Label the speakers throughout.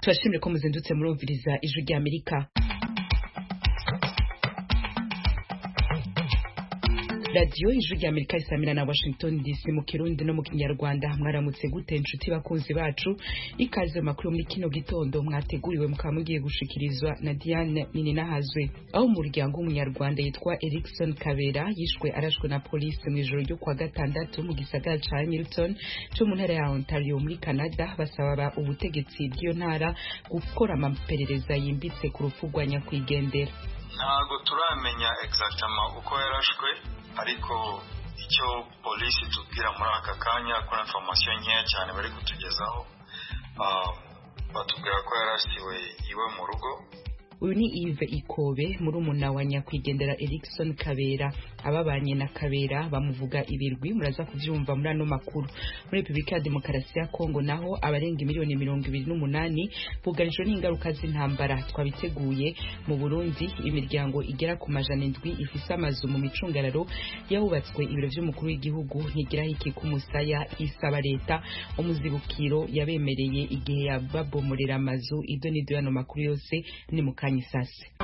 Speaker 1: turashimira ko muzindutse murumviriza ijwi ry'amerika radiyo ijwi ry'amerika isamira na washington dc mu kirundi no mu kinyarwanda mwaramutse gute inshuti bakunzi bacu ikaze mu makuru muri kino gitondo mwateguriwe mukaba mugiye gushikirizwa na diane nininahazwe aho umuryango w'umunyarwanda yitwa erikson kabera yishwe arashwe na polisi mu ijoro ryo kuwa gatandatu mu gisagara ca hamilton co mu ntara ya ontario muri canada basaba ubutegetsi bw'iyo ntara gukora amaperereza yimbitse ku rupfu rwa nyakwigendera
Speaker 2: ntabwo turamenya egizagitama uko yarashwe ariko icyo polisi tubwira muri aka kanya kuri informasiyo nkeya cyane bari kutugezaho batubwira ko yarasiwe iwe mu rugo
Speaker 1: uyu ni ive ikobe muri umuna wa nyakwigendera erikson kabera ababanye na kabera bamuvuga ibirwi muraza kubyumva muri ano makuru muri repubulika ya demokarasi ya kongo naho abarenga miliyoni mirongo ibiri n'umunani bugarijwe n'ingaruka z'intambara twabiteguye mu burundi imiryango igera ku majana indwi ifise amazu mu micungararo yahubatswe ibiro by'umukuru w'igihugu ntigiraho ikika umusaya isaba leta umuzibukiro yabemereye igihe yababomorera amazu ido n'ido y'ano makuru yose ni mu kanya saa sita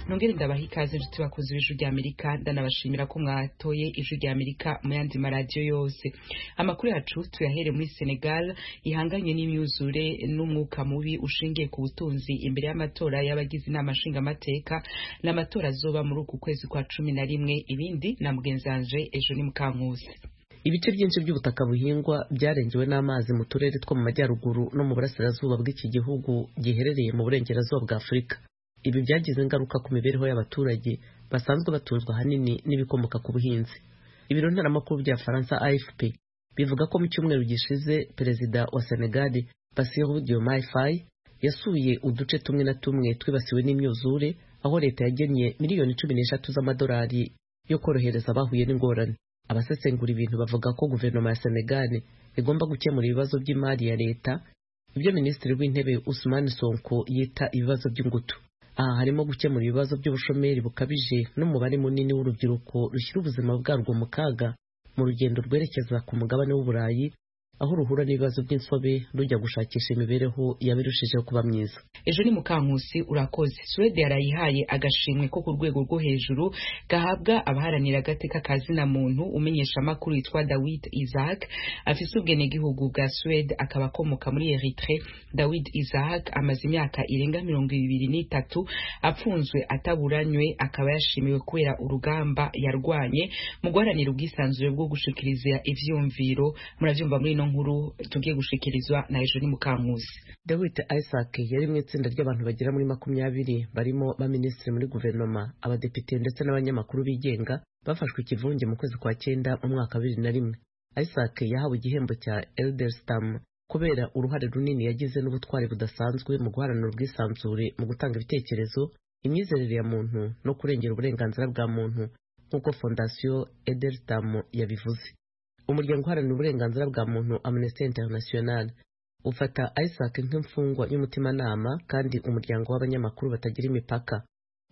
Speaker 1: nongere ndabaha ikaze inshuti bakunzi b'ijwi ry'amerika ndanabashimira ko mwatoye ijwi ry'amerika mu yandi maradiyo yose amakuru yacu tuyahere muri senegal ihanganye n'imyuzure n'umwuka mubi ushingiye ku butunzi imbere y'amatora y'abagize inama nshingamateka n'amatora azoba muri uku kwezi kwa cumi na rimwe ibindi na mugenzanje ejo ni mukankuzi
Speaker 3: ibice byinshi by'ubutaka buhingwa byarengewe n'amazi mu turere two mu majyaruguru no mu burasirazuba bw'iki gihugu giherereye mu burengerazuba bwa afurika ibi byagize ingaruka ku mibereho y'abaturage basanzwe batunzwe ahanini n'ibikomoka ku buhinzi ibiro ntaramakuru bya faransa afp bivuga ko mu cyumweru gishize perezida wa senegali basiru diomaye faye yasuye uduce tumwe na tumwe twibasiwe n'imyuzure aho leta yagennye miliyoni cumi n'eshatu z'amadolari yo korohereza abahuye n'ingorane abasesengura ibintu bavuga ko guverinoma ya senegali igomba gukemura ibibazo by'imari ya leta ibyo minisitiri w'intebe usumani sonko yita ibibazo by'ingutu aha harimo gukemura ibibazo by'ubushomeri bukabije n'umubare munini w'urubyiruko rushyira ubuzima bwarwo mu kaga mu rugendo rwerekeza ku mugabane w'uburayi aho ruhura n'ibibazo by'insobe rujya gushakisha imibereho yabirushijeho kuba myiza
Speaker 1: ejo ni mukankusi urakoze suwede yarayihaye agashimwe ko ku rwego rwo hejuru gahabwa abaharanira agateka ka zina muntu umenyesha amakuru yitwa dawid isaac afise ubwenegihugu bwa suwede akaba akomoka muri eritre dawid isaac amaze imyaka irenga mirongo ibiri n'itatu apfunzwe ataburanywe akaba yashimiwe kubera urugamba yarwanye mu guharanira ubwisanzure bwo gushikiriza ivyumviro muravyumva muri ino nkuru tugiye gushikirizwa na ejo ni mukankuzi
Speaker 3: dawid isaac yari mu itsinda ry'abantu bagera muri makumyabiri barimo baminisitiri muri guverinoma abadepite ndetse n'abanyamakuru bigenga bafashwe ikivunge mu kwezi kwa cyenda mu mwaka wa bibiri na rimwe isaac yahawe igihembo cya elderstam kubera uruhare runini yagize n'ubutwari budasanzwe mu guharanira ubwisanzure mu gutanga ibitekerezo imyizerere ya muntu no kurengera uburenganzira bwa muntu nk'uko fondasiyo elderstam yabivuze umuryango uharanira uburenganzira bwa muntu amnesty international ufata isaac nk'imfungwa y'umutimanama kandi umuryango w'abanyamakuru batagira imipaka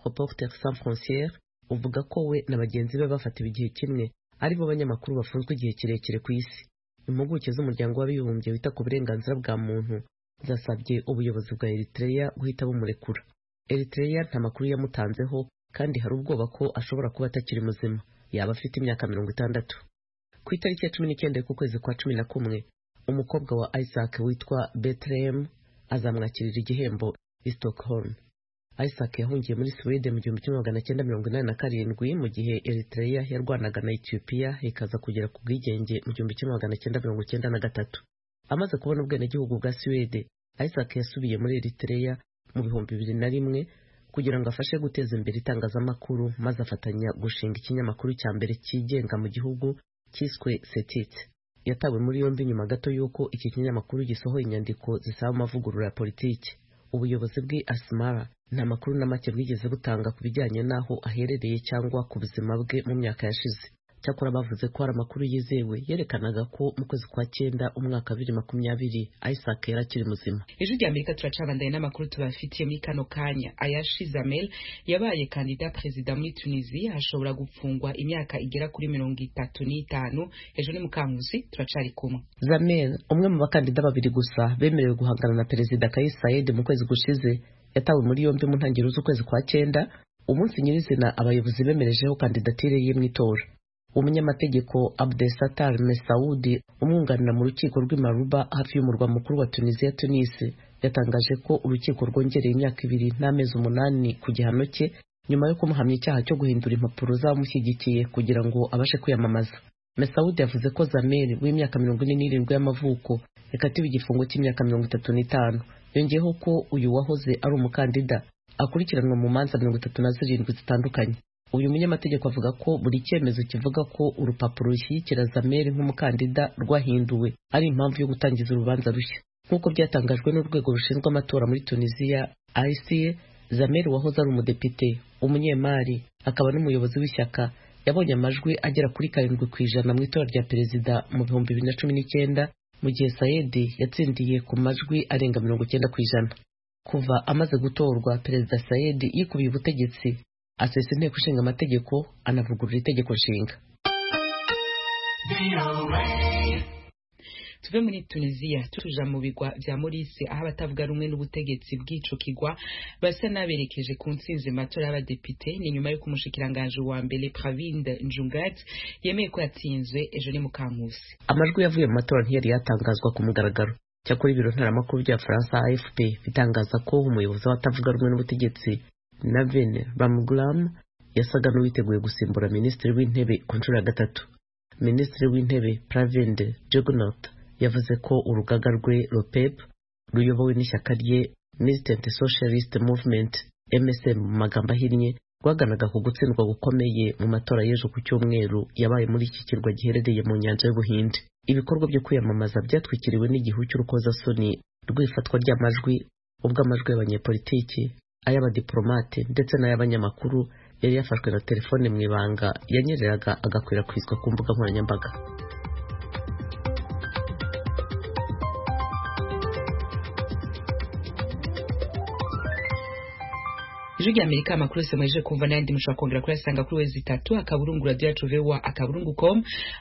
Speaker 3: reporter sans frontiere uvuga ko we na bagenzi be bafatiwe igihe kimwe ari bo banyamakuru bafunzwe igihe kirekire ku isi impuguke z'umuryango w'abibumbye wita ku burenganzira bwa muntu zasabye ubuyobozi bwa eritrea guhita bumurekura eritrea nta makuru yamutanzeho kandi hari ubwoba ko ashobora kuba atakiri muzima yaba afite imyaka mirongo itandatu ku itariki ya cumi n'icyenda kwezi kwa cumi na kumwe umukobwa wa isaac witwa betlem azamwakirira igihembo i stockholm isaac yahungiye muri swede mu gihumbi kimwe magana cyenda mirongo inani na karindwi mu gihe eritrea yarwanaga na etiyopiya ikaza kugera ku bwigenge mu gihumbi kimwe magana cyenda mirongo cyenda na gatatu amaze kubona ubwenegihugu bwa swede isaac yasubiye muri eritrea mu bihumbi bibiri na rimwe kugira ngo afashe guteza imbere itangazamakuru maze afatanya gushinga ikinyamakuru cya mbere cyigenga mu gihugu cyiswe setit yatawe muri yombi nyuma gato y'uko iki kinyamakuru gisohoye inyandiko zisaba amavugurura ya politiki ubuyobozi bwi asimara nta makuru na make bwigeze butanga ku bijyanye n'aho aherereye cyangwa ku buzima bwe mu myaka yashize cyakora bavuze ko hari amakuru yizewe yerekanaga ko mu kwezi kwa cyenda umwaka bibiri makumyabiri isaac yari akiri muzima
Speaker 1: ijwi rya amerika turacabandaye n'amakuru tubafitiye muri kano kanya ayashi zamel yabaye kandida perezida muri tunisia hashobora gupfungwa imyaka igera kuri mirongo itatu n'itanu hejuru ni mukankusi turacari kumwe
Speaker 3: zamel umwe mu bakandida babiri gusa bemerewe guhangana na perezida kais saied mu kwezi gushize yatawe muri yombi mu ntangiriro z'ukwezi kwa cyenda umunsi nyirizina abayobozi bemerejeho kandidatire ye mu itora umunyamategeko abdesatar mesaudi umwunganira mu rukiko rw'imaruba hafi y'umurwa mukuru wa tunisiya tunisi yatangaje ko urukiko rwongereye imyaka ibiri n'amezi umunani ku gihano cye nyuma yo kumuhamya icyaha cyo guhindura impapuro z'abamushyigikiye kugira ngo abashe kwiyamamaza mesaudi yavuze ko zameri w'imyaka mirongo ine n'irindwi y'amavuko yakatiwe igifungo cy'imyaka mirongo itatu n'itanu yongeyeho ko uyu wahoze ari umukandida akurikiranwa mu manza mirongo itatu na zirindwi zitandukanye uyu munyamategeko avuga ko buri cyemezo kivuga ko urupapuro rushyigikira zameri nk'umukandida rwahinduwe ari impamvu yo gutangiza urubanza rushya nk'uko byatangajwe n'urwego rushinzwe amatora muri tunisiya ica zameri wahoze ari umudepite umunyemari akaba n'umuyobozi w'ishyaka yabonye amajwi agera kuri karindwi ku ijana mu itora rya perezida mu bihumbi bibiri na cumi n'icyenda mu gihe sayedi yatsindiye ku majwi arenga mirongo icyenda ku ijana kuva amaze gutorwa perezida sayedi yikubiye ubutegetsi asesa inteko ishinga amategeko anavugurura itegeko nshinga
Speaker 1: tuve muri tunisiya tuja mu bigwa vya morise aho abatavuga rumwe n'ubutegetsi bw'ico kigwa basa n'aberekeje ku ntsinzi matora y'abadepite ni nyuma y'uko umushikiranganje wa mbere pravind njungat yemeye ko yatsinzwe ejo ni mu kankusi
Speaker 3: amajwi yavuye mu matora ntiyari yatangazwa ku mugaragaro cyakora ibiro ntaramakuru bya faransa afp bitangaza ko umuyobozi w'abatavuga rumwe n'ubutegetsi Navin Ramgoolam yasaga n'uwiteguye gusimbura minisitiri w'intebe ku nshuro ya gatatu minisitiri w'intebe Pravind Jugnauth yavuze ko urugaga rwe ROPEP ruyobowe n'ishyaka rye Militant Socialist Movement MSM mu magambo ahinnye rwaganaga ku gutsindwa gukomeye mu matora y'ejo ku cyumweru yabaye muri iki kirwa giherereye mu nyanja y'ubuhinde ibikorwa byo kwiyamamaza byatwikiriwe n'igihu cy'urukozasoni rw'ifatwa ry'amajwi ubwo amajwi y'abanyepolitiki ay'abadiplomate ndetse n'ay'abanyamakuru yari yafashwe na telefone mu ibanga yanyereraga agakwirakwizwa ku mbuga nkoranyambaga
Speaker 1: ijwi rya amerika amakuru yose mwaje kumva n'ayandi mushobora kongera kuyasanga kuri wezi itatu akaburungu radiyo yacu vowa akaburungu com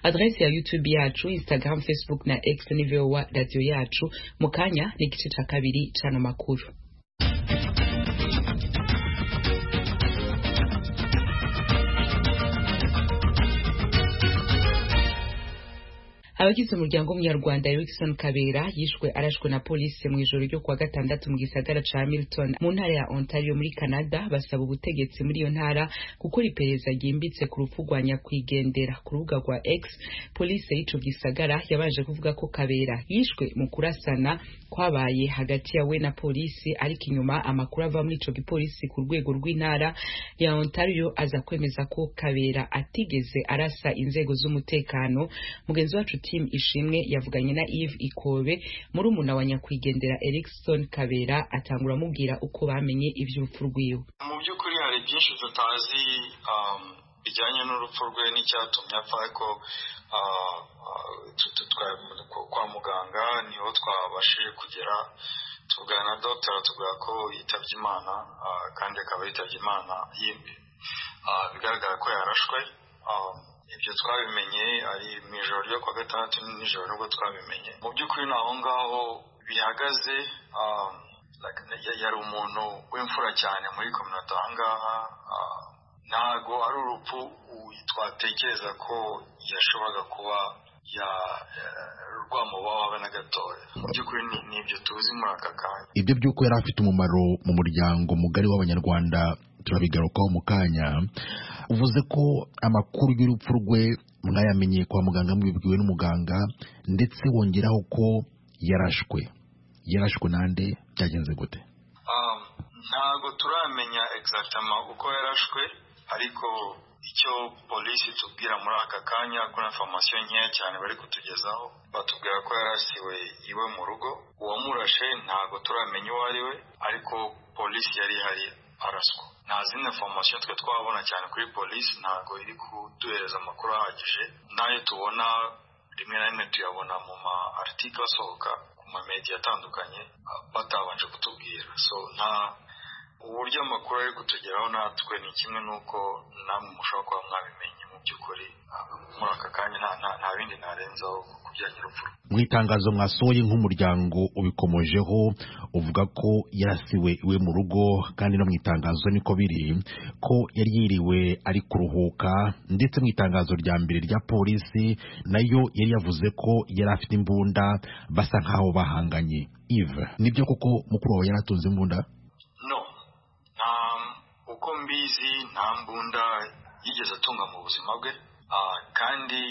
Speaker 1: adresi ya youtube yacu instagram facebook na x ni vowa radiyo yacu mu kanya ni igice cya kabiri cy'ano makuru abagize umuryango w'umunyarwanda Erickson Kabera yishwe arashwe na polisi mu ijoro ryo kuwa gatandatu mu gisagara ca Hamilton mu ntara ya Ontario muri Canada basaba ubutegetsi muri iyo ntara gukora iperereza ryimbitse ku rupfu rwa nyakwigendera ku rubuga rwa X polisi y'ico gisagara yabanje kuvuga ko Kabera yishwe mu kurasana kwabaye hagati yawe na polisi ariko inyuma amakuru ava muri ico gipolisi ku rwego rw'intara ya Ontario aza kwemeza ko Kabera atigeze arasa inzego z'umutekano mugenzi wacu team ishimwe yavuganye na Yves Ikobe muri umuna wa nyakwigendera Erickson Kabera atangura amubwira uko bamenye ivy'urupfu rwiwe
Speaker 2: mu by'ukuri hari byinshi tutazi um, bijyanye n'urupfu rwe n'icyatumye apfa ariko uh, uh, kwa muganga niho twabashije kugera tuvugana na dogiteri tuvuga ko yitabye imana uh, kandi akaba yitabye imana yimbi bigaragara ko yarashwe um, ibyo twabimenye ari mu ijoro ryo kuwa gatandatu nijoro nubwo twabimenye mu by'ukuri ni aho ngaho bihagaze yari umuntu w'imfura cyane muri kominota aha ngaha ntabwo ari urupfu twatekereza ko yashoboraga kuba rwamubaho habe na gatoya mu by'ukuri ni ibyo tuzi muri aka kanya
Speaker 4: ibyo by'uko yari afite umumaro mu muryango mugari w'abanyarwanda turabigarukaho mu kanya uvuze ko amakuru y'urupfu rwe mwayamenyeye kwa muganga mwibwiwe n'umuganga ndetse wongeraho ko yarashwe yarashwe nande byagenze gute
Speaker 2: ntabwo turamenya egisagitama uko yarashwe ariko icyo polisi tubwira muri aka kanya kuri informasiyo nkeya cyane bari kutugezaho batubwira ko yarasiwe iwe mu rugo uwamurashe ntabwo turamenya uwo ari we ariko polisi yari ihari araswa nta zindi foromasiyo twe twabona cyane kuri polisi ntabwo iri kuduhereza amakuru ahagije n'ayo tubona rimwe na rimwe tuyabona mu ma article asohoka ku ma media atandukanye batabanje kutubwira so nta uburyo amakuru ari kutugeraho natwe ni kimwe n'uko namwe mushobora kuba mwabimenye mu by'ukuri muri aka kanya nta bindi narenzaho ku bijyanye n'urupfu
Speaker 4: mu itangazo mwasohoye nk'umuryango ubikomojeho uvuga ko yarasiwe iwe mu rugo kandi no mu itangazo niko biri ko yari yiriwe ari kuruhuka ndetse mu itangazo rya mbere rya polisi nayo yari yavuze ko yari afite imbunda basa nk'aho bahanganye ive nibyo koko mukuru wawe yari atunze imbunda
Speaker 2: uko mbizi nta mbunda yigeze atunga mu buzima bwe kandi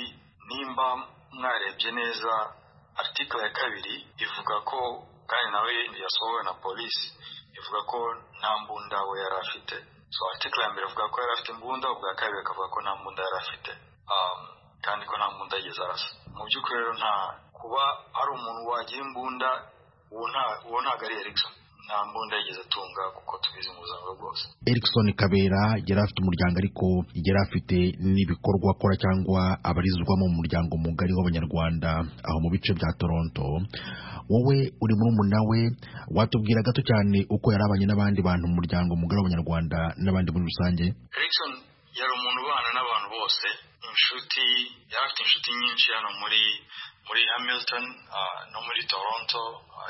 Speaker 2: nimba mwarebye neza article ya kabiri ivuga ko kandi nawe yasohowe na polisi ivuga ko nta mbunda we yari afite so article ya mbere ivuga ko yari afite imbunda ubwa kabiri akavuga ko nta mbunda yari afite kandi ko nta mbunda yigeze arasa mu by'ukuri rero nta kuba ari umuntu wagira imbunda uwo ntabwo ari erikson nta mbunda yigeze atunga kuko tubizi mu buzima bwose
Speaker 4: erikson kabera yari afite umuryango ariko yari afite n'ibikorwa akora cyangwa abarizwamo mu muryango mugari w'abanyarwanda aho mu bice bya toronto wowe uri muri umuna we watubwira gato cyane uko yarabanye n'abandi bantu mu muryango mugari w'abanyarwanda n'abandi muri rusange
Speaker 2: erikson yari umuntu ubana n'abantu bose inshuti yari afite inshuti nyinshi hano muri muri hamilton no muri toronto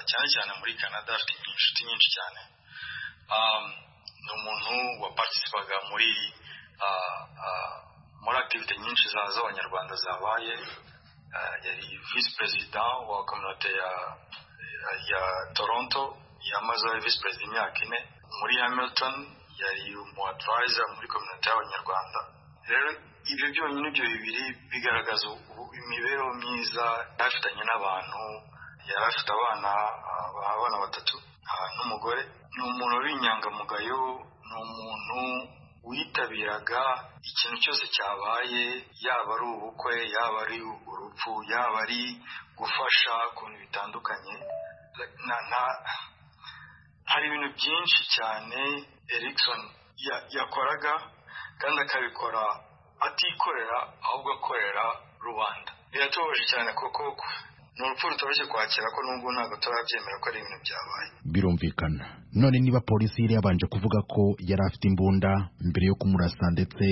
Speaker 2: cyane cyane muri canada afite inshuti nyinshi cyane ni umuntu wapartisipaga muri muri akitivite nyinshi z'abanyarwanda zabaye yari visi perezida wa kominote ya toronto yamaze visi perezida imyaka ine muri hamilton yari umu advisor muri kominote y'abanyarwanda rero ibyo byonyine ibyo bibiri bigaragaza imibereho myiza yarafitanye n'abantu yari afite abana abana batatu n'umugore ni umuntu w'inyangamugayo ni umuntu witabiraga ikintu cyose cyabaye yaba ari ubukwe yaba ari urupfu yaba ari gufasha ku bintu bitandukanye hari ibintu byinshi cyane erikson yakoraga kandi akabikora atikorera ahubwo akorera rubanda biratubabaje cyane kuko ni urupfu rutoroshye kwakira ko n'ubwo ntabwo turabyemera ko ari ibintu byabaye
Speaker 4: birumvikana none niba polisi yari yabanje kuvuga ko yari afite imbunda mbere yo kumurasa ndetse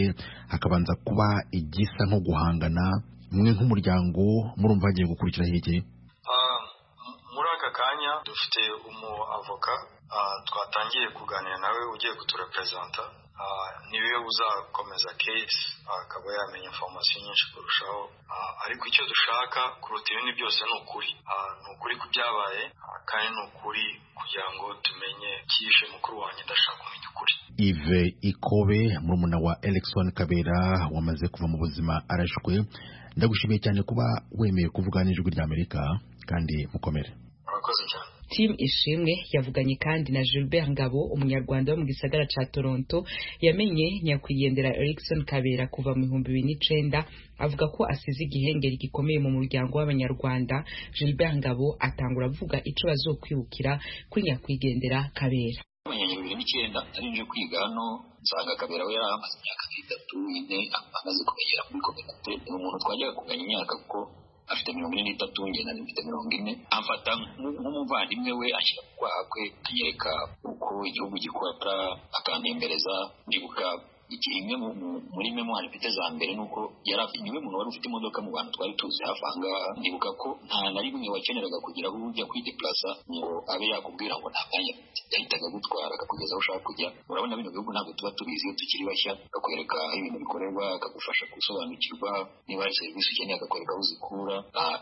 Speaker 4: hakabanza kuba igisa nko guhangana mwe nk'umuryango murumva hagiye gukurikira hirya
Speaker 2: muri aka kanya dufite umu avoka twatangiye kuganira nawe ugiye kutureperezanta niwe uzakomeza kesi akaba yamenya informasiyo nyinshi kurushaho ariko icyo dushaka kuruta ibindi byose ni ukuri ni ukuri ku byabaye kandi ni ukuri kugira ngo tumenye byishe mukuru wanjye ndashaka kumenya ukuri
Speaker 4: ive ikobe murumuna wa elegison kabera wamaze kuva mu buzima arashwe ndagushimiye cyane kuba wemeye kuvuga n'ijwi ry'amerika kandi mukomere
Speaker 2: murakoze cyane
Speaker 1: Tim Ishimwe yavuganye kandi na Gilbert Ngabo umunyarwanda wo mu gisagara ca Toronto yamenye nyakwigendera Erikson Kabera kuva mu 2009 avuga ko asize igihengeri gikomeye mu muryango w'abanyarwanda Gilbert Ngabo atangura avuga ico bazokwibukira kuri nyakwigendera Kabera
Speaker 5: bibiri n'icyenda arinje kwiga hano nsanga kabera we yari amaze imyaka itatu ine amaze kumenyera muri kominate ni umuntu twajyaga kuganya imyaka kuko afite mirongo ine n'itatu ngenda mfite mirongo ine amfata nk'umuvandimwe we ashyira ku kwaha kwe anyereka uko igihugu gikora akantembereza ndibuka imwe muri memwari mfite za mbere ni uko yari niwe muntu wari ufite imodoka mu bantu twari tuzi hafi aha ngaha ndibuka ko nta na rimwe wakeneraga kugira aho ujya kwidepurasa ngo abe yakubwira ngo nta mwanya yahitaga agutwara akakugeza aho ushaka kujya urabona bino bihugu ntabwo tuba tubizi iyo tukiri bashya akakwereka ibintu bikorerwa akagufasha gusobanukirwa niba hari serivisi ukeneye akakwereka aho uzikura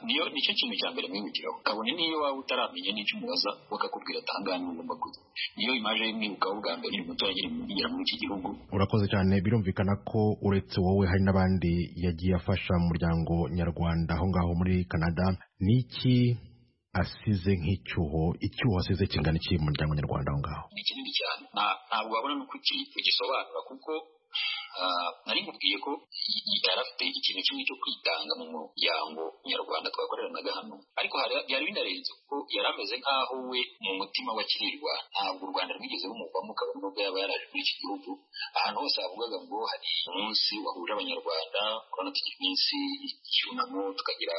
Speaker 5: niyo nicyo kintu cya mbere mwibukiraho kabone n'iyo waba utaramenya n'icyo umubaza bakakubwira atangane ugomba kujya niyo imaje imwibukaho bwa mbere ni mutoya nyiri muri iki gihugu
Speaker 4: urakoze cyane birumvikana ko uretse wowe hari n'abandi yagiye afasha mu muryango nyarwanda aho ngaho muri canada ni iki asize nk'icyuho icyuho asize kingana iki mu muryango nyarwanda aho ngaho
Speaker 5: ni kinini cyane ntabwo wabona n'uko ugisobanura kuko nari mubwiye ko yari afite ikintu kimwe cyo kwitanga mu muryango nyarwanda twakoreranaga hano ariko byari binarenze kuko yari ameze nk'aho we mu mutima wakirirwa ntabwo u rwanda rwigeze rumuvamo kabone n'ubwo yaba yaraje muri iki gihugu ahantu hose havugaga ngo hari umunsi wahuje abanyarwanda urabona tugira iminsi y'icyunamo tukagira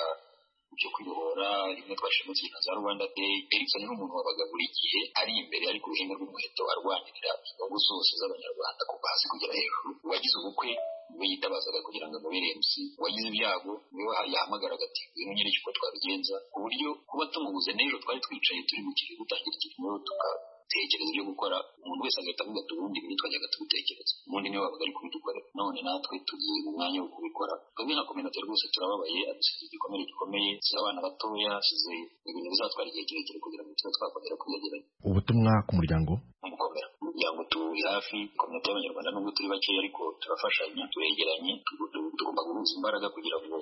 Speaker 5: byo kwibohora rimwe twashimutse ibintu za rwanda day erikson ni umuntu wabaga buri gihe ari imbere ari ku ruhembe rw'umuheto arwanirira inyungu zose z'abanyarwanda kuva hasi kugera hejuru uwagize ubukwe we yitabazaga kugira ngo amubere mc uwagize ibyago niwe yahamagara agati ngwino nyereke uko twabigenza ku buryo kuba tumubuze n'ejo twari twicaye turi mu gihe gutangira ikintu tugatekereza ibyo gukora umuntu wese agahita avuga ati ubundi ibi twajyaga tubitekereza ubundi niwe wabaga ari kubidukora none natwe tugiye mu mwanya wo kubikora twebwe nka kominota rwose turababaye adusize igikomere gikomeye si abana batoya size ibintu bizatwara igihe kirekire kugira ngo tube twakongera kwiyegeranya
Speaker 4: ubutumwa ku muryango
Speaker 5: umukomera kugira ngo turi hafi kominote y'abanyarwanda nubwo turi bakeya ariko turafashanya turegeranye tugomba guhuza imbaraga kugira ngo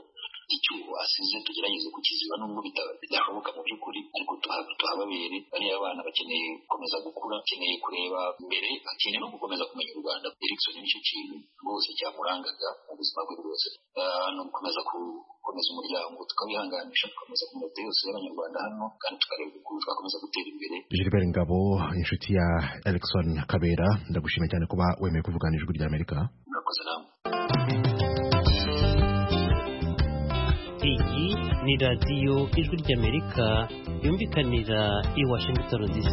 Speaker 5: icyuho asize tugerageze kukiziba nubwo bidashoboka mu by'ukuri ariko tuhababere bariya bana bakeneye gukomeza gukura bakeneye kureba imbere bakeneye no gukomeza kumenya u rwanda erikson nicyo kintu rwose cyamurangaga mu buzima bwe bwose ni ugukomeza gukomeza umuryango tukawihanganisha tugakomeza kominote yose y'abanyarwanda hano kandi tukareba ukuntu twakomeza gutera imbere
Speaker 4: gilbert ngabo inshuti ya erikson kabera ndagushimira cyane kuba wemeye kuvugana ijwi ry'amerika
Speaker 5: murakoze namwe
Speaker 6: iyi ni radiyo ijwi ry'amerika yumvikanira i washington dc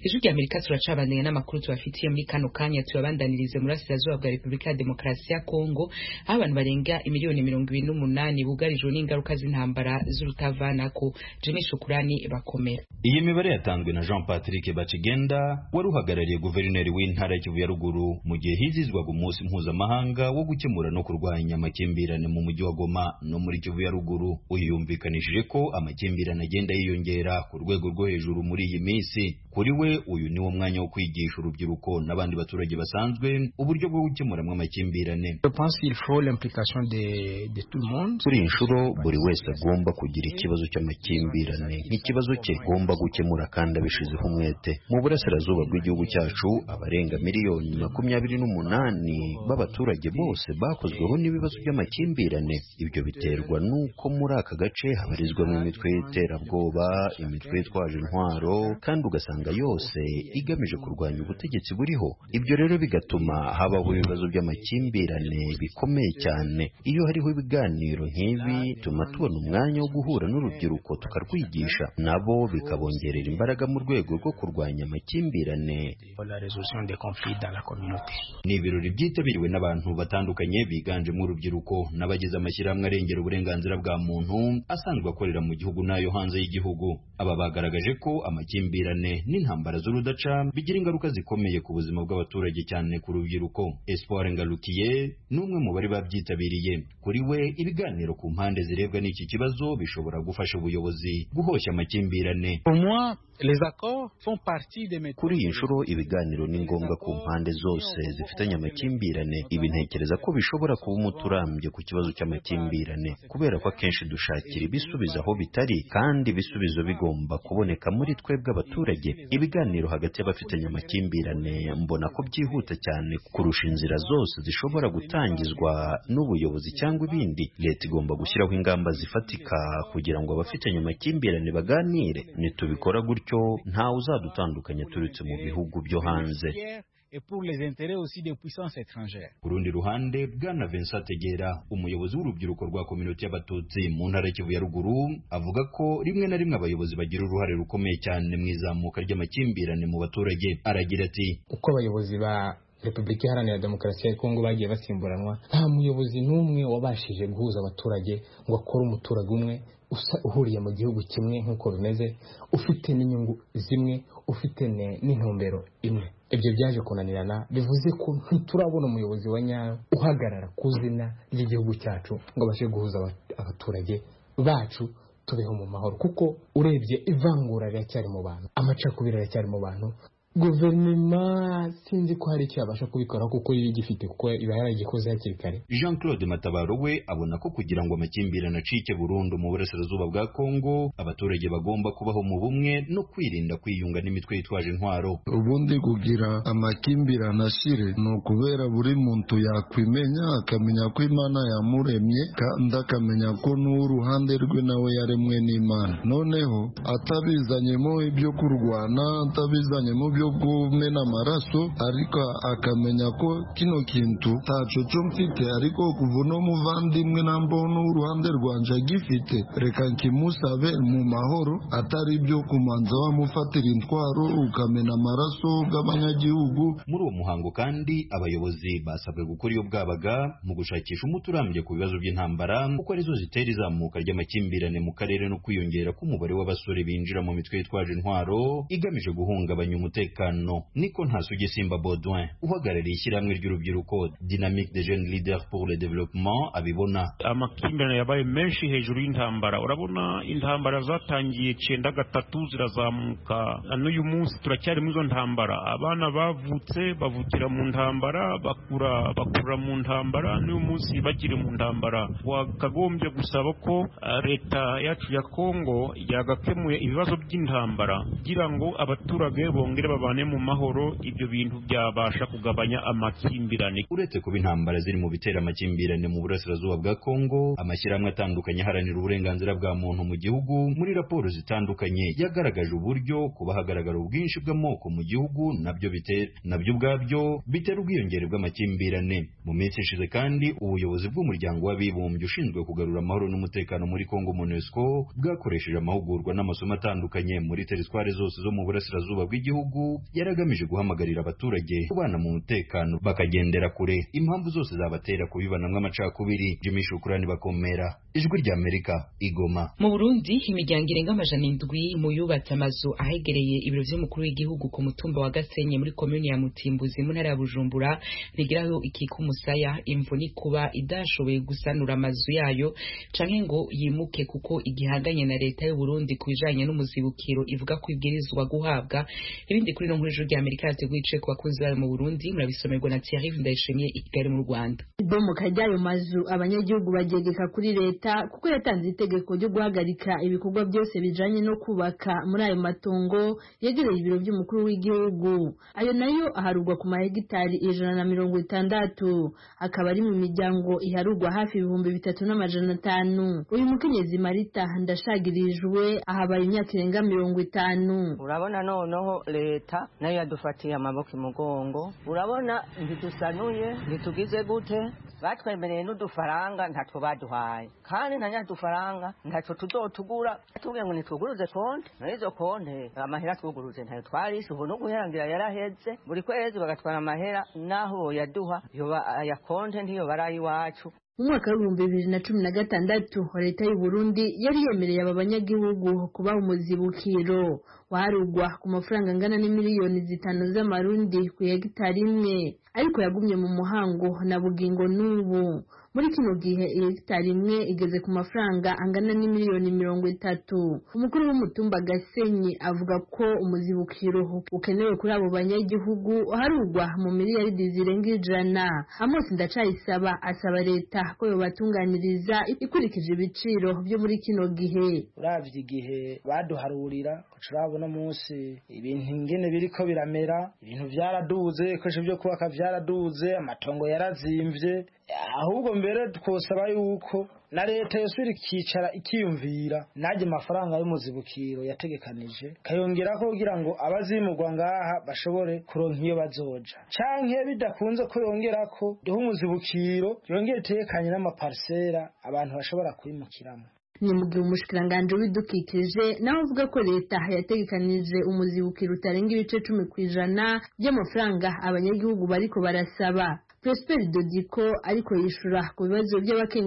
Speaker 1: ijwi rya amerika turacabaniye n'amakuru tubafitiye muri kano kanya tuyabandanirize muri asirazuba bwa repubulika ya demokarasi ya kongo aho abantu barenga miliyoni mirongo ibiri n'umunani bugarijwe n'ingaruka z'intambara z'urutavanako jimmy shukurani bakomera
Speaker 7: iyi mibare yatanzwe na jean patrick bakigenda wari uhagarariye guverineri w'intara y'ikivu ya ruguru mu gihe hizizwaga umunsi mpuzamahanga wo gukemura no kurwanya amakimbirane mu mujyi wa goma no muri kivu ya ruguru uyu yumvikanishije ko amakimbirane agenda yiyongera ku rwego rwo hejuru muri iyi minsi kuri we uyu ni wo mwanya wo kwigisha urubyiruko n'abandi baturage basanzwe uburyo bwo gukemuramo amakimbirane
Speaker 8: kuri iyi nshuro buri wese agomba kugira ikibazo cy'amakimbirane nk'ikibazo cye agomba gukemura kandi abishizeho umwete mu burasirazuba bw'igihugu cyacu abarenga miliyoni makumyabiri n'umunani b'abaturage bose bakozweho n'ibibazo by'amakimbirane ibyo biterwa n'uko muri aka gace habarizwamo imitwe y'iterabwoba imitwe yitwaje intwaro kandi ugasanga yose igamije kurwanya ubutegetsi buriho ibyo rero bigatuma habaho ibibazo by'amakimbirane bikomeye cyane iyo hariho ibiganiro nk'ibi bituma tubona umwanya wo guhura n'urubyiruko tukarwigisha nabo bikabongerera imbaraga mu rwego rwo kurwanya amakimbirane
Speaker 7: ni ibirori byitabiriwe n'abantu batandukanye biganjemo urubyiruko n'abagize amashyirahamwe arengera uburenganzira bwa muntu asanzwe akorera mu gihugu n'ayo hanze y'igihugu aba bagaragaje ko amakimbirane n'intambara z'urudaca bigira ingaruka zikomeye ku buzima bw'abaturage cyane ku rubyiruko espoir ngarukiye n'umwe mu bari babyitabiriye kuri we ibiganiro ku mpande zirebwa n'iki kibazo bishobora gufasha ubuyobozi guhoshya amakimbirane
Speaker 8: kuri iyi nshuro ibiganiro ni ngombwa ku mpande zose zifitanye amakimbirane ibi ntekereza ko bishobora kuba umuti urambye ku kibazo cy'amakimbirane kubera ko akenshi dushakira ibisubizo aho bitari kandi ibisubizo bigomba kuboneka muri twebwe abaturage ibiganiro hagati y'abafitanye amakimbirane mbona ko byihuta cyane kurusha inzira zose zishobora gutangizwa n'ubuyobozi cyangwa ibindi leta igomba gushyiraho ingamba zifatika kugira ngo abafitanye amakimbirane baganire nitubikora gutyo ntawe uzadutandukanya turutse mu bihugu byo hanze
Speaker 7: ku rundi ruhande bwana vincent tegera umuyobozi w'urubyiruko rwa kominote y'abatutsi mu ntara y'ikivu ya ruguru avuga ko rimwe na rimwe abayobozi bagira uruhare rukomeye cyane mu izamuka ry'amakimbirane mu baturage aragira ati
Speaker 9: uko abayobozi ba repubulika iharanira demokarasi ya kongo bagiye basimburanwa nta muyobozi n'umwe wabashije guhuza abaturage ngo akore umuturage umwe uhuriye mu gihugu kimwe nk'uko bimeze ufite n'inyungu zimwe ufite n'intumbero imwe ibyo byaje kunanirana bivuze ko ntiturabona umuyobozi wa nyawe uhagarara ku izina ry'igihugu cyacu ngo abashe guhuza abaturage bacu tubeho mu mahoro kuko urebye ivangura riracyari mu bantu amacakubiri aracyari mu bantu guverinoma sinzi ko hari icyo yabasha kubikora kuko yo igifite kuko iba yaragikoze hakiri kare
Speaker 7: jean claude matabaro we abona ko kugira ngo amakimbirane acike burundu mu burasirazuba bwa kongo abaturage bagomba kubaho mu bumwe no kwirinda kwiyunga n'imitwe yitwaje intwaro
Speaker 10: ubundi kugira amakimbirane ashire ni ukubera buri muntu yakwimenya akamenya ko imana yamuremye kandi akamenya ko n'uruhande rwe nawe yaremwe n'imana noneho atabizanyemo ibyo kurwana atabizanyemo ibyo kumena amaraso ariko akamenya ko kino kintu ntaco cyo mfite ariko kuva uno muvandimwe nambona uruhande rwanje agifite reka nkimusabe mu mahoro atari ibyo kumanza bamufatira intwaro ukamena amaraso bw'abanyagihugu
Speaker 7: muri uwo muhango kandi abayobozi basabwe gukora iyo bwabaga mu gushakisha umuti urambye ku bibazo by'intambara kuko arizo zitera izamuka ry'amakimbirane mu karere no kwiyongera k'umubare w'abasore binjira mu mitwe yitwaje intwaro igamije guhungabanya umutekano niko ntasugisimba Baudouin uhagarariye ishyirahamwe ry'urubyiruko Dynamique des jeunes leaders pour le développement abibona
Speaker 11: amakimbirane yabaye menshi hejuru y'intambara urabona intambara zatangiye cyenda gatatu zirazamuka n'uyu munsi turacyari muri izo ntambara abana bavutse bavukira mu ntambara bakura bakura mu ntambara n'uyu munsi bakiri mu ntambara wakagombye gusaba ko uh, leta yacu ya kongo yagakemuye ibibazo by'intambara kugira ngo abaturage bongere babane mu mahoro ibyo bintu byabasha kugabanya amakimbirane
Speaker 7: uretse kuba intambara ziri mu bitera amakimbirane mu burasirazuba bwa kongo amashyirahamwe atandukanye aharanira uburenganzira bwa muntu mu gihugu muri raporo zitandukanye yagaragaje uburyo kuba hagaragara ubwinshi bw'amoko mu gihugu nabyo bitera nabyo ubwabyo bitera ubwiyongere bw'amakimbirane mu minsi ishize kandi ubuyobozi bw'umuryango w'abibumbye ushinzwe kugarura amahoro n'umutekano muri kongo monusco bwakoresheje amahugurwa n'amasomo atandukanye muri teritwari zose zo mu burasirazuba bw'igihugu yaragamije guhamagarira abaturage kubana mu mutekano bakagendera kure impamvu zose zabatera kubibanamwo amacakubiri jimmy shukurani bakomera ijwi ry'amerika igoma
Speaker 1: mu burundi imiryango irenga amajana indwi mu yubatse amazu ahegereye ibiro by'umukuru w'igihugu ku mutumba wa gasenyi muri komini ya mutimbuzi mu ntara ya bujumbura rigiraho ikika umusaya imvuni kuba idashoboye gusanura amazu yayo canke ngo yimuke kuko igihanganye na leta y'u Burundi kubijanye n'umuzibukiro ivuga ko ibwirizwa guhabwa ibindi kuri no nkuru ry'Amerika yateguye ice ku bakozi bayo mu Burundi murabisomerwa na Thierry Ndayishimiye i Kigali mu Rwanda
Speaker 12: ibomoka ry'ayo mazu abanyagihugu bagegeka kuri leta kuko yatanze itegeko ryo guhagarika ibikorwa byose bijanye no kubaka muri ayo matongo yegereye ibiro by'umukuru w'igihugu ayo nayo aharugwa ku mahegitari ijana na mirongo itandatu akaba ari mu miryango iharugwa hafi ibihumbi bitatu n'amajana atanu uyu mukenyezi marita ndashagirijwe ahabaye imyaka irenga mirongo itanu
Speaker 13: urabona noneho leta nayo yadufatiye amaboko imugongo urabona ntidusanuye ntitugize gute batwemereye n'udufaranga ntacyo baduhaye kandi na nyadufaranga ntacyo tuzotugura tubwiye ngo nitwuguruze konti n'izo konti amahera twuguruze ntayo twarishe ubu no guherangira yaraheze buri kwezi bagatwara amahera n'aho yaduha aya konti ntiyo barayi iwacu
Speaker 12: mu mwaka w'ibihumbi bibiri na cumi na gatandatu leta y'u Burundi yari yemereye aba banyagihugu kubaha umuzibukiro warugwa ku mafaranga angana n'imiliyoni zitanu z'amarundi ku hegitari imwe ariko yagumye mu muhango na bugingo n'ubu muri kino gihe hegitari imwe igeze ku mafaranga angana n'imiliyoni mirongo itatu umukuru w'umutumba gasenyi avuga ko umuzibukiro ukenewe kuri abo banyagihugu harugwa mu miliyaridi zirenga ijana amose ndacayisaba asaba leta ko yobatunganiriza ikurikije ibiciro byo muri kino gihe
Speaker 14: urabye igihe baduharurira turabona munsi ibintu ingene biriko biramera ibintu byaraduze ibikoresho byo kubaka byaraduze amatongo yarazimvye ahubwo mbere twosaba yuko na leta yosubira ikicara ikiyumvira najye amafaranga y'umuzibukiro yategekanije kayongerako kugira ngo abazimurwa ngaha bashobore kuronka iyo bazoja canke bidakunze ko yongerako duhe umuzibukiro yongere itekanye n'amaparisera abantu bashobora kwimukiramo
Speaker 12: ni mu gihe umushikiranganje w'ibidukikije nawe avuga ko leta yategekanije umuzibukiro utarenga ibice cumi ku ijana by'amafaranga abanyagihugu bariko barasaba Prosper Dodiko ariko yishura ku bibazo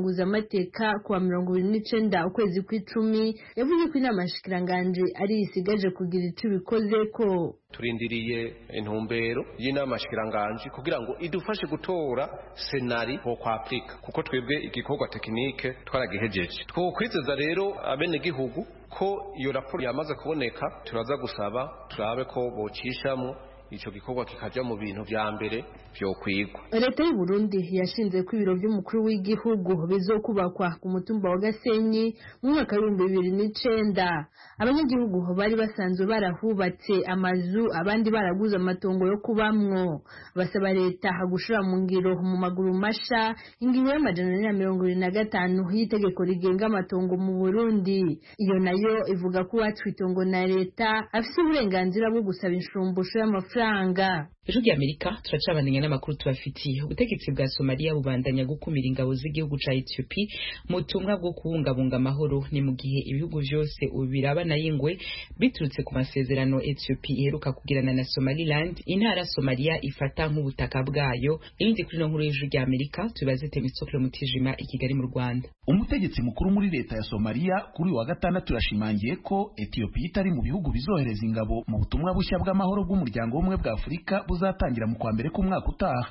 Speaker 12: by'abakenguzamateka kuwa mirongo ibiri n'icenda ukwezi kw'icumi yavuze ko inama yashikiranganje ari isigaje kugira ico ibikoze ko
Speaker 15: turindiriye intumbero y'inama shikiranganje kugira ngo idufashe gutora senari ho kwapurika kuko twebwe igikorwa tekinike twaragihejeje twokwizeza rero abene gihugu ko iyo raporo yamaze kuboneka turaza gusaba turabe ko bocishamo icyo gikorwa kikajya mu bintu bya mbere byo kwigwa
Speaker 12: leta y'u Burundi yashinze ko ibiro by'umukuru w'igihugu bizokubakwa ku mutumba wa gasenyi mu mwaka w'ibihumbi bibiri n'icenda abanyagihugu bari basanzwe barahubatse amazu abandi baraguze amatongo yo kubamwo basaba leta gushira mu ngiro mu maguru masha ingingo y'amajana ane na mirongo irindwi na gatanu y'itegeko rigenga amatongo mu burundi iyo nayo ivuga ko uwacu itongo na leta afise uburenganzira bwo gusaba inshumbusho y'amafaranga
Speaker 1: ejo ry'amerika turacabandanya n'amakuru tubafitiye ubutegetsi bwa somaliya bubandanya gukumira ingabo z'igihugu ca etiyopi mu butumwa bwo kubungabunga amahoro ni mu gihe ibihugu vyose ubu birabana y'ingwe biturutse ku masezerano etiyopi iheruka kugirana na somaliland intara somaliya ifata nk'ubutaka bwayo ibindi kuri no nkuru y'ejo ry'amerika tubaze temisokiro mutijima i kigali mu rwanda
Speaker 16: umutegetsi mukuru muri leta ya somaliya kuri uyu wa gatandatu yashimangiye ko etiyopiya itari mu bihugu bizohereza ingabo mu butumwa bushya bw'amahoro bw'umuryango w'ubumwe bwa afurika buzatangira mu kwa mbere k'umwaka utaha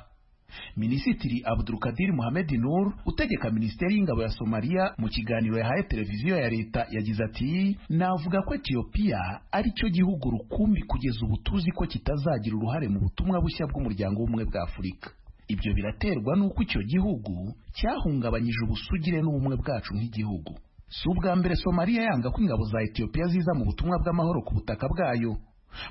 Speaker 16: minisitiri abdulkadir muhamed nur utegeka minisiteri y'ingabo ya somaliya mu kiganiro yahaye televiziyo ya leta yagize ati navuga ko etiyopiya ari cyo gihugu rukumbi kugeza ubu tuzi ko kitazagira uruhare mu butumwa bushya bw'umuryango w'ubumwe bwa afurika ibyo biraterwa n'uko icyo gihugu cyahungabanyije ubusugire n'ubumwe bwacu nk'igihugu si ubwa mbere somaliya yanga ko ingabo za etiyopiya ziza mu butumwa bw'amahoro ku butaka bwayo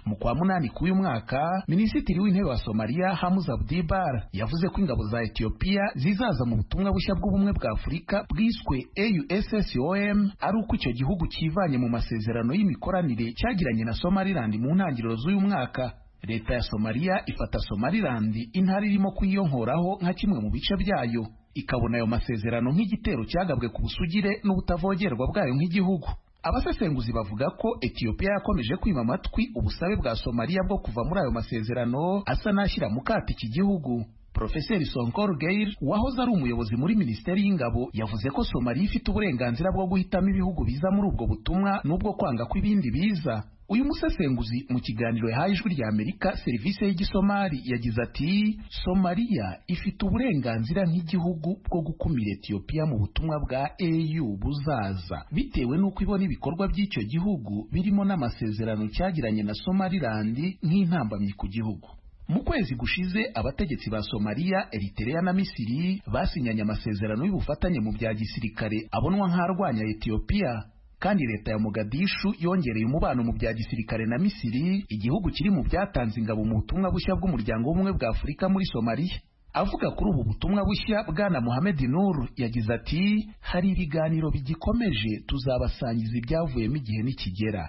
Speaker 16: mu kwa munani k'uyu mwaka minisitiri w'intebe wa somaliya hamuz abdibar yavuze ko ingabo za etiyopiya zizaza mu butumwa bushya bw'ubumwe bwa afurika bwiswe aussom ari uko icyo gihugu cyivanye mu masezerano y'imikoranire cyagiranye na somaliland mu ntangiriro z'uyu mwaka leta ya somaliya ifata somaliland intara irimo kuyiyonkoraho nka kimwe mu bice byayo ikabona ayo masezerano nk'igitero cyagabwe ku busugire n'ubutavogerwa bwayo nk'igihugu abasesenguzi bavuga ko etiyopiya yakomeje kwima amatwi ubusabe bwa somaliya bwo kuva muri ayo masezerano asa n'ashyira mu kato iki gihugu profeseri sonkor geir wahoze ari umuyobozi muri minisiteri y'ingabo yavuze ko somaliya ifite uburenganzira bwo guhitamo ibihugu biza muri ubwo butumwa n'ubwo kwanga ko ibindi biza uyu musesenguzi mu kiganiro yahaye ijwi rya amerika serivisi y'igisomali yagize ati somaliya ifite uburenganzira nk'igihugu bwo gukumira etiyopiya mu butumwa bwa au buzaza bitewe n'uko ibona ibikorwa by'icyo gihugu birimo n'amasezerano cyagiranye na somaliland nk'intambamyi ku gihugu mu kwezi gushize abategetsi ba somaliya eritereya na misiri basinyanye amasezerano y'ubufatanye mu bya gisirikare abonwa nk'arwanya etiyopiya kandi leta ya Mogadishu yongereye umubano mu bya gisirikare na Misiri igihugu kiri mu byatanze ingabo mu butumwa bushya bw'umuryango w'ubumwe bwa Afurika muri Somalia avuga kuri ubu butumwa bushya bwana Mohamed Nur yagize ati hari ibiganiro bigikomeje tuzabasangiza ibyavuyemo igihe nikigera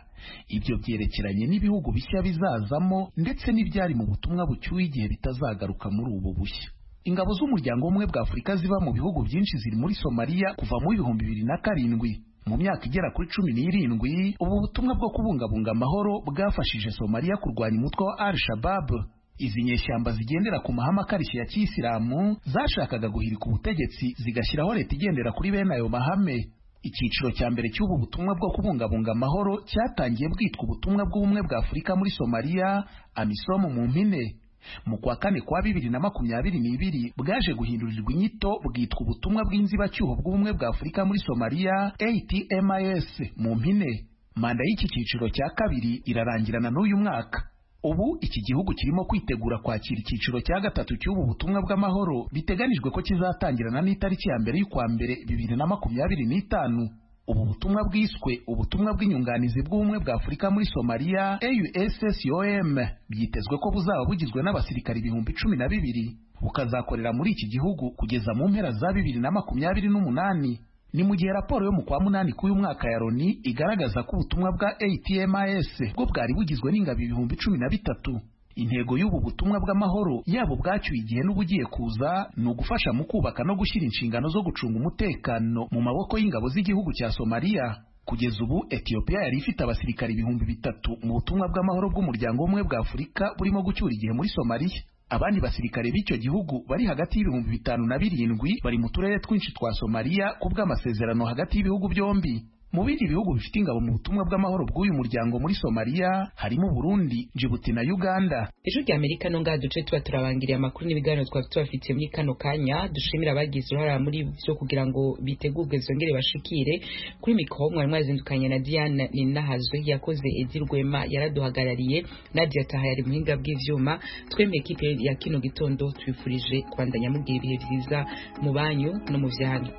Speaker 16: ibyo byerekeranye n'ibihugu bishya bizazamo ndetse n'ibyari mu butumwa bucyuye igihe bitazagaruka muri ubu bushya ingabo z'umuryango w'ubumwe bwa Afurika ziba mu bihugu byinshi ziri muri Somalia kuva mu bihumbi bibiri na karindwi mu myaka igera kuri cumi n'irindwi ubu butumwa bwo kubungabunga amahoro bwafashije somaliya kurwanya umutwe wa al shabab izi nyeshyamba zigendera ku mahame akarishye ya kiyisilamu zashakaga guhirika ubutegetsi zigashyiraho leta igendera kuri bene ayo mahame icyiciro cya mbere cy'ubu butumwa bwo kubungabunga amahoro cyatangiye bwitwa ubutumwa bw'ubumwe bwa afurika muri somaliya amisomu mu mpine mu kwa kane kwa bibiri na makumyabiri n'ibiri bwaje guhindurirwa inyito bwitwa ubutumwa bw'inzibacyuho bw'ubumwe bwa afurika muri somaliya atmis mu mpine manda y'iki cyiciro cya kabiri irarangirana n'uyu mwaka ubu iki gihugu kirimo kwitegura kwakira icyiciro cya gatatu cy'ubu butumwa bw'amahoro biteganijwe ko kizatangirana n'itariki ya mbere y'ukwa mbere bibiri na makumyabiri n'itanu ubu butumwa bwiswe ubutumwa bw'inyunganizi bw'ubumwe bwa afurika muri somaliya aussom byitezwe ko buzaba bugizwe n'abasirikari ibihumbi cumi na bibiri bukazakorera muri iki gihugu kugeza mu mpera za bibiri na makumyabiri n'umunani ni mu gihe raporo yo mu kwa munani k'uyu mwaka ya loni igaragaza ko ubutumwa bwa atms bwo bwari bugizwe n'ingabo ibihumbi cumi na bitatu intego y'ubu butumwa bw'amahoro yabo bwacyuye igihe n'ubugiye kuza ni ugufasha mu kubaka no gushyira inshingano zo gucunga umutekano mu maboko y'ingabo z'igihugu cya somaliya kugeza ubu etiyopiya yari ifite abasirikari ibihumbi bitatu mu butumwa bw'amahoro bw'umuryango w'ubumwe bwa afurika burimo gucyura igihe muri somaliya abandi basirikare b'icyo gihugu bari hagati y'ibihumbi bitanu na birindwi bari mu turere twinshi twa somaliya ku bw'amasezerano hagati y'ibihugu byombi mu bindi bihugu bifite ingabo mu butumwa bw'amahoro bw'uyu muryango muri somaliya harimo burundi jibuti na uganda
Speaker 1: ejo rya amerika no ngaha duce tuba turabangiriye amakuru n'ibiganiro twaba tubafitiye muri kano kanya dushimira abagize uruhare muri byo kugira ngo bitegurwe zongere bashikire kuri mikoro mwari mwazindukanye na diane ninahazwe yakoze edi rwema yaraduhagarariye nadia taha yari muhinga bw'ibyuma twemeye kipe ya kino gitondo tubifurije kubandanya mugira ibihe byiza mu banyu no mu byanyu